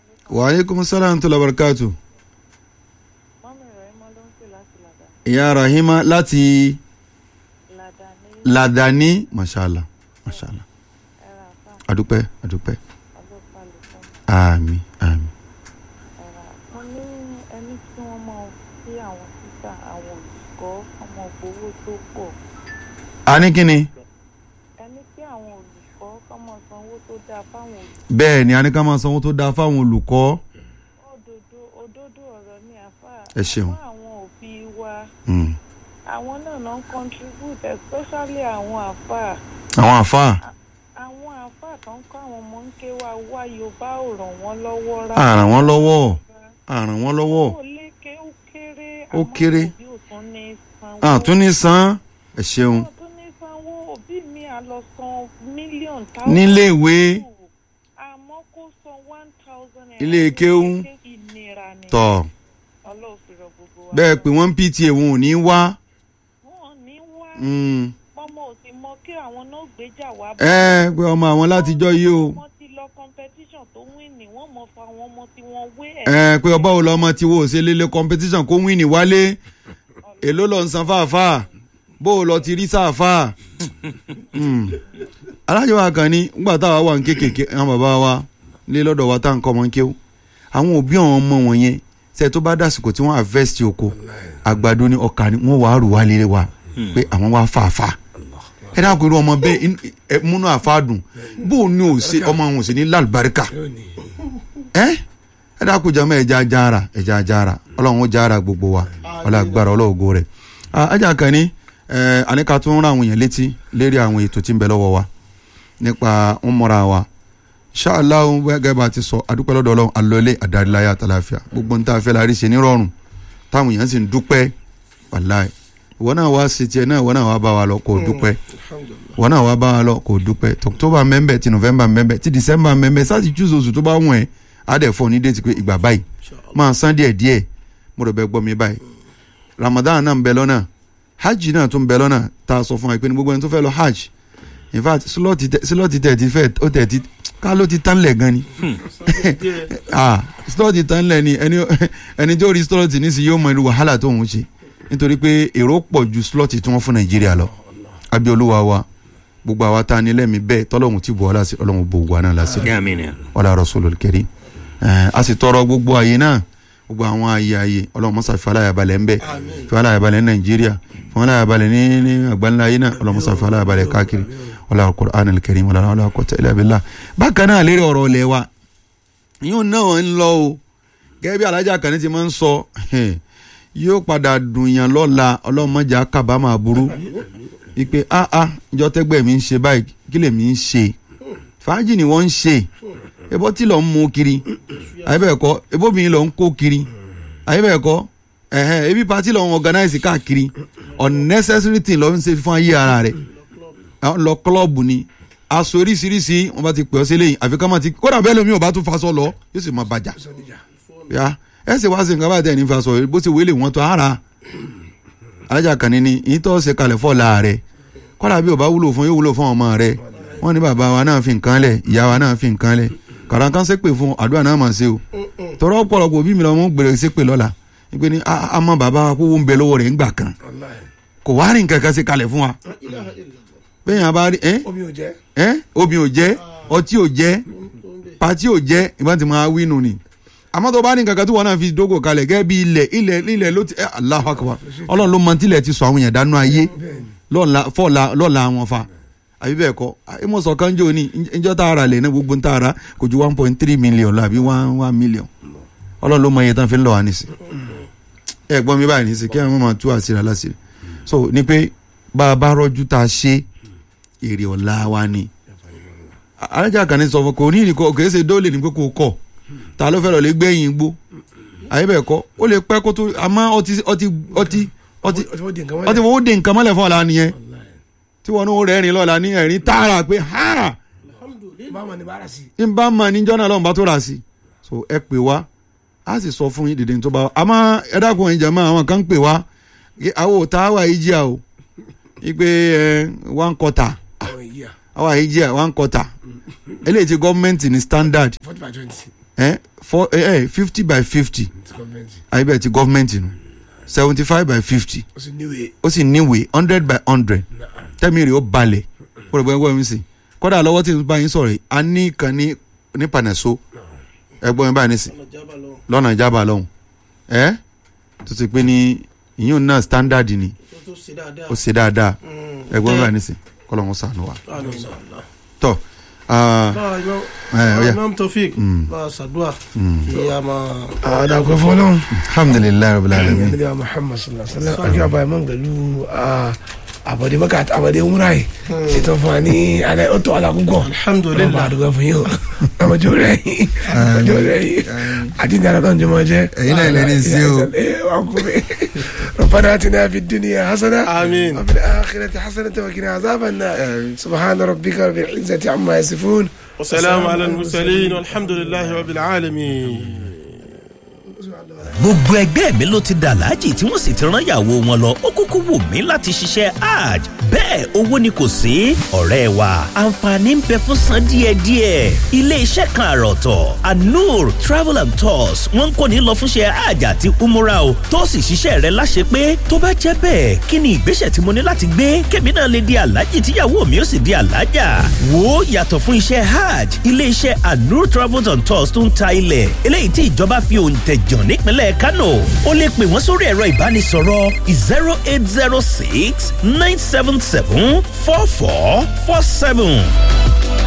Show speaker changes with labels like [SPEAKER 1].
[SPEAKER 1] wa aleykum salaam tó labarakatu.
[SPEAKER 2] mọ́mí rẹ̀ mọ́ ló ń pè láti làdá
[SPEAKER 1] ìyá rahima láti
[SPEAKER 2] làdá ní
[SPEAKER 1] ladani mashallah mashallah
[SPEAKER 2] ẹ̀rọ àfà
[SPEAKER 1] adúpẹ́ adúpẹ́
[SPEAKER 2] ọlọ́pàá lè fún mi
[SPEAKER 1] àmì àmì.
[SPEAKER 2] ẹ̀rọ mo ní ẹni tí wọ́n mọ̀ sí àwọn títà àwọn olùkọ́ ọmọ gbowó tó pọ̀
[SPEAKER 1] a ní kíni
[SPEAKER 2] ẹni tí àwọn olùkọ́ kọ́mọ sanwó tó dáa fáwọn olùkọ́
[SPEAKER 1] bẹ́ẹ̀ ni a ní ká máa sanwó tó dáa fáwọn olùkọ́
[SPEAKER 2] òdodo òdodo ọ̀rọ̀ ní àfà
[SPEAKER 1] Ẹ ṣeun.
[SPEAKER 2] àmọ́ àwọn òbí wa
[SPEAKER 1] Mm.
[SPEAKER 2] àwọn náà náà ń contribute especially àwọn àfà
[SPEAKER 1] àwọn àfáà
[SPEAKER 2] àwọn àfà tó ń kọ́ àwọn ọmọ ń ké wa wá yorùbá ò ràn wọ́n lọ́wọ́
[SPEAKER 1] a
[SPEAKER 2] rárá
[SPEAKER 1] ràn wọ́n lọ́wọ́ a ràn wọ́n lọ́wọ́
[SPEAKER 2] ó lékè ó kéré
[SPEAKER 1] Ó kéré.
[SPEAKER 2] àmọ́ òbí ò tún ní sanwó
[SPEAKER 1] a tún ní san ẹ ṣeun
[SPEAKER 2] wọn tún ní sanwó òbí mi à lọ san mílíọ̀nù táwọn
[SPEAKER 1] níléèwé
[SPEAKER 2] àmọ́ kó san one thousand naira
[SPEAKER 1] Ilé kéwú.
[SPEAKER 2] ìnira ni
[SPEAKER 1] tọ̀
[SPEAKER 2] ọlọ́run fi rọ gbogbo wa
[SPEAKER 1] bẹ́ẹ̀ pé wọ́n ń pta wọn ò ní wá
[SPEAKER 2] wọn ní wá
[SPEAKER 1] Mm.
[SPEAKER 2] ọmọ ò sì mọ kí àwọn náà gbéjà wá
[SPEAKER 1] ẹ pé ọmọ àwọn látijọ́ yìí o
[SPEAKER 2] wọ́n ti lọ competition tó win ní wọ́n mọ̀ fún àwọn ọmọ tí wọ́n wé ẹ̀
[SPEAKER 1] ẹ pé ọba wo lọmọ tí wo ò ṣe lélẹ̀ competition kó win ní wálé èló lọ ń san fáfá bó o lọ ti rí sáfá alájọ wa kan ní ngbà táwa wà ń kékèké àwọn bàbá wa lé lọ́dọ̀ wa tá à ń kọ́ ọmọ ń kéwú àwọn òbí àwọn ọmọ wọn yẹn ṣe tó bá dàsìkò tí wọ́n harvest oko àgbàdo ní ọkà ni wọ́n wàá rù wá lé wa pé àwọn wá fàáfà ẹ dákun irú ọmọ bẹ́ẹ̀ in- ẹ múnú àfáàdùn bó o ní o ṣe ọmọ àwọn ò sì ní lálùbáríkà ẹ ẹ dákun jàmọ́ ẹja jára ẹja jára ọlọ́run ó jára gbogbo wa ọlọ́run agbára ọlọ́ọ̀gọ́ rẹ̀ ajá kan ní ẹ àníkà tó ń ra àwọn èèyàn létí lérí àwọn ètò tí ń bẹ lọ́wọ́ wa nípa ń mọ́ra wa ṣáàláhùn gẹ́gẹ́ bá ti sọ àdúpẹ́ lọ́dọ̀ ọlọ́run alọ́lé àdáríláyà àtàláfíà gbogbo ń tá a fẹ́ la rí ṣe nírọ̀rùn táwọn èèyàn sì ń dúpẹ́ wàláì ìwọ náà wá sí tiẹ̀ náà ìwọ náà wá bá wa lọ kó o dúpẹ́ ìwọ náà wá bá wa lọ kó o dúpẹ́ october mẹ́mbẹ́ ti november mẹ́mbẹ́ ti december mẹ́mbẹ́ sáàtì júùsì oṣù tó bá wọ̀n ẹ́ á dẹ̀ fọ́ ní déètì pé ìgbà báyìí máa san díẹ̀ díẹ̀ mo rẹ̀ bẹ́ gbọ́ mi báyìí ramadan náà ń bẹ lọ́nà hajj náà tún ń bẹ lọ́nà tá a sọ fún wa pé ní gbogbo ẹni tó fẹ́ lọ hajj in fact slọ́ọ̀tì tẹ̀ ti fẹ́ ó tẹ̀ ti ká ló ti tán lẹ̀ gan ni ah slọ́ọ̀tì tán lẹ̀ ni ẹni ẹni tó rí slọ́ọ̀tì nísìnyí yóò mọ irú wàhálà tó ń ṣe nítorí pé èrò pọ̀ ju slọ́ọ̀tì tí wọ́n fún nàìjíríà lọ abẹ́ olúwa wa gbogbo àwa tá a ní lẹ́mìí bẹ́ẹ̀ tọ́lọ́hún ti bọ̀ ọ́ láti ọlọ́run bò wà náà láti
[SPEAKER 3] Àmín, àmín ya.
[SPEAKER 1] ọlá rasulul karim ẹ a sì tọrọ gbogbo àyè náà gbogbo àwọn àyè àyè ọlọ́run mọ́sá fi aláyàbalẹ̀ ń bẹ̀ fi aláyàbalẹ̀ ní nàìjíríà fi aláyàbalẹ̀ ní ní àgbáńlá ayé náà ọlọ́run mọ́sá fi aláyàbalẹ̀ káàkiri ọlá qur'anul karim ọlá ọlá quwwata illa billah bákan náà lérí ọ̀rọ̀ ilẹ̀ wa yóò náà ń lọ o gẹ́gẹ́ bí alájà kan ní ti máa ń sọ yóò padà dùnyàn lọ́la ọlọ́run mọ́jà kábàámà burú ipe ah ah ìjọ tẹ́gbẹ́ mi ń ṣe báyìí kí lèmi ń ṣe fàájì ni wọ́n ń ṣe ebó tí lọ ń mú kiri àyẹ̀bẹ̀ẹ̀kọ́ ebóbìnrin lọ ń kó kiri àyẹ̀bẹ̀ẹ̀kọ́ ẹ̀hẹ́n ebi pati lọ ń organize káàkiri unnecessary thing lọ ń ṣe fún ayé ara rẹ̀ àwọn lọ klọ́ọ̀bù ni aṣọ oríṣiríṣi wọn bá ti pè ọ́ sí lẹ́yìn àfi ká má ti kódà bẹ́ẹ̀ lómi ò bá tún faṣọ lọ yóò sì máa bàjá ya ẹ sì wá sí nǹkan báyìí tẹ̀ ní faṣọ bó ṣe wélé wọn tó ara alájà kan ní ní ìyí tó ṣe kalẹ̀ fọ́ la rẹ̀ kódà bí ò bá wúlò fún yóò wúlò fún ọmọ rẹ̀ wọ́n ní bàbá wa náà fi nǹkan lẹ̀ ìyá wa náà fi nǹkan lẹ̀ kàràǹkan ṣépè fún àdúrà náà mà ṣe o tọrọ ọ̀pọ̀lọpọ̀ bí mi lọ mọ gbèrè ṣépè lọ́la wípé ní àmọ́ bàbá wa kówó ń bẹ lọ́wọ́ rẹ̀ ńgbà kan kò wá rìn kankan ṣe kalẹ̀ fún wa bẹ́ẹ̀ yẹn a bá rí ẹ́
[SPEAKER 4] omi ò jẹ́
[SPEAKER 1] ẹ́ obì ò jẹ́ ọtí ò jẹ́ pati ò jẹ́ ìbá ti máa wí nù ni àmọ́ tó bá ní kankan tí wọn náà fi dógò kalẹ̀ gẹ́gẹ́ bí ilẹ̀ ilẹ̀ ilẹ̀ ló ti ẹ́ Allahu Akbar ọlọ́run ló mọ tílẹ̀ ti sọ àwọn èèyàn dánú ayé lọ́la fọ́ọ̀la lọ́la wọn fa àbí bẹ́ẹ̀ kọ́ ìmọ̀sán kan jò ní ìjọ tá a rà lẹ̀ ní gbogbo ń tá a rà kò ju one point three million lọ àbí one one million ọlọ́run ló mọ iye tán fi ń lọ wá nísì ẹ gbọ́n mi báyìí nísì kí àwọn máa tú àṣírí aláṣírí so ní pé bá a bá rọ́jú tá a ṣe èrè ọ̀la wa ni alájà kan ní sọ fún kò ní ìrìnkọ kò ṣe dóòlè ní pé kò kọ̀ ta ló fẹ́ lọ lè gbẹ̀yìn gbó àyè bẹ́ẹ̀ kọ́ ó lè pẹ́ kó tó àmọ́ ọtí ọtí ọtí ọtí ọtí fowó de nǹkan mọ́lẹ̀ fún ọ̀la nìyẹn tí wọn ní rẹ́rìn lọ́la ní ẹ̀rín tààrà pé ha
[SPEAKER 4] báwọn ni bára sí.
[SPEAKER 1] n bá mọ níjọ́ náà lọ́nà bá tó rà sí so ẹ pè wá a sì sọ fún yín dìde tó bá wa àmọ́ ẹ dákun ẹ̀yin jàmáà àwọn kan ń pè wá àwọn ò tá wà yìí jíà o ipe ẹ one quarter
[SPEAKER 4] àwọn ìyá
[SPEAKER 1] àwa yìí jíà one quarter eléyìí ti gọ́ọ̀mẹ̀ntì ní standard
[SPEAKER 4] forty by twenty.
[SPEAKER 1] ẹ four eh, fifty by fifty àyíbẹ̀ ti gọ́fìmẹ̀ntì nù seventy five by fifty
[SPEAKER 4] ó sì níwèé
[SPEAKER 1] ó sì níwèé hundred by hundred tẹ́mi rè ó balẹ̀ ó rẹ̀ gbọ́n mi sìn kọ́dà lọ́wọ́ tí n bá yín sọ̀rọ̀ yìí a ní kan ní ní pànẹ́só ẹgbọ́n mi báyìí nísìn lọ́nà ìjábà lọ́hùn ẹ́ tó ti pé ní ìyún náà standard ni
[SPEAKER 4] tó ṣe dáadáa
[SPEAKER 1] ó ṣe dáadáa ẹgbọ́n mi báyìí nísìn kọ́lọ́ wọn sànù wa tọ́ ah, Eh, ó yá.
[SPEAKER 4] imam tofik bá a ṣàdúrà kí a máa. àdàpẹ́ fọlọ́n
[SPEAKER 1] alhamdulilayi rabil alamin
[SPEAKER 4] nabi muhammad sallallahu alaihi wa sallam akí abayé mọ́ pẹ̀lú àbọ̀dé mọ́kà àti àbọ̀dé wúrà yìí ètò fún wa ní alẹ́ ó tó alákùnkọ̀ alhamdulilayi ọba àdúgbò fún yìí o ọmọdé rẹ yìí ọmọdé rẹ yìí àti ìdára tó ń jọmọ jẹ.
[SPEAKER 1] Ẹ̀yin náà lẹni sí o.
[SPEAKER 4] ọkùnrin ربنا اتنا في الدنيا حسنه
[SPEAKER 3] آمين.
[SPEAKER 4] وفي الاخره حسنه وقنا عذاب النار سبحان ربك رب العزه عما يصفون
[SPEAKER 3] والسلام على المرسلين والحمد لله رب العالمين
[SPEAKER 5] gbogbo ẹgbẹ́ mi ló ti dà láàjì tí wọ́n sì ti rán ìyàwó wọn lọ ó kúkú wù mí láti ṣiṣẹ́ hajj bẹ́ẹ̀ owó ni kò sí ọ̀rẹ́ wa àǹfààní ń bẹ fún san díẹ̀díẹ̀ ilé iṣẹ́ kan àròtọ̀ anur travel and tours wọ́n ń kó ní lọ fúnṣẹ́ hajj àti umura o tó sì ṣiṣẹ́ rẹ láṣẹ pé tó bá jẹ́ bẹ́ẹ̀ kí ni ìgbésẹ̀ tí mo ní láti gbé kémi náà lè di aláàjì tíyàwó mi ó sì di aláàjà wo yàtọ̀ fún iṣẹ́ hajj ilé iṣẹ́ anur travel and tours tó ń ta ilẹ̀ eléyìí tí ìjọba fi òǹtẹ̀ jàn nípínlẹ̀ kano ó lè pè wọ́n sórí ẹ̀rọ ìbánisọ̀rọ̀ zero eight zero six nine seven seven four four four seven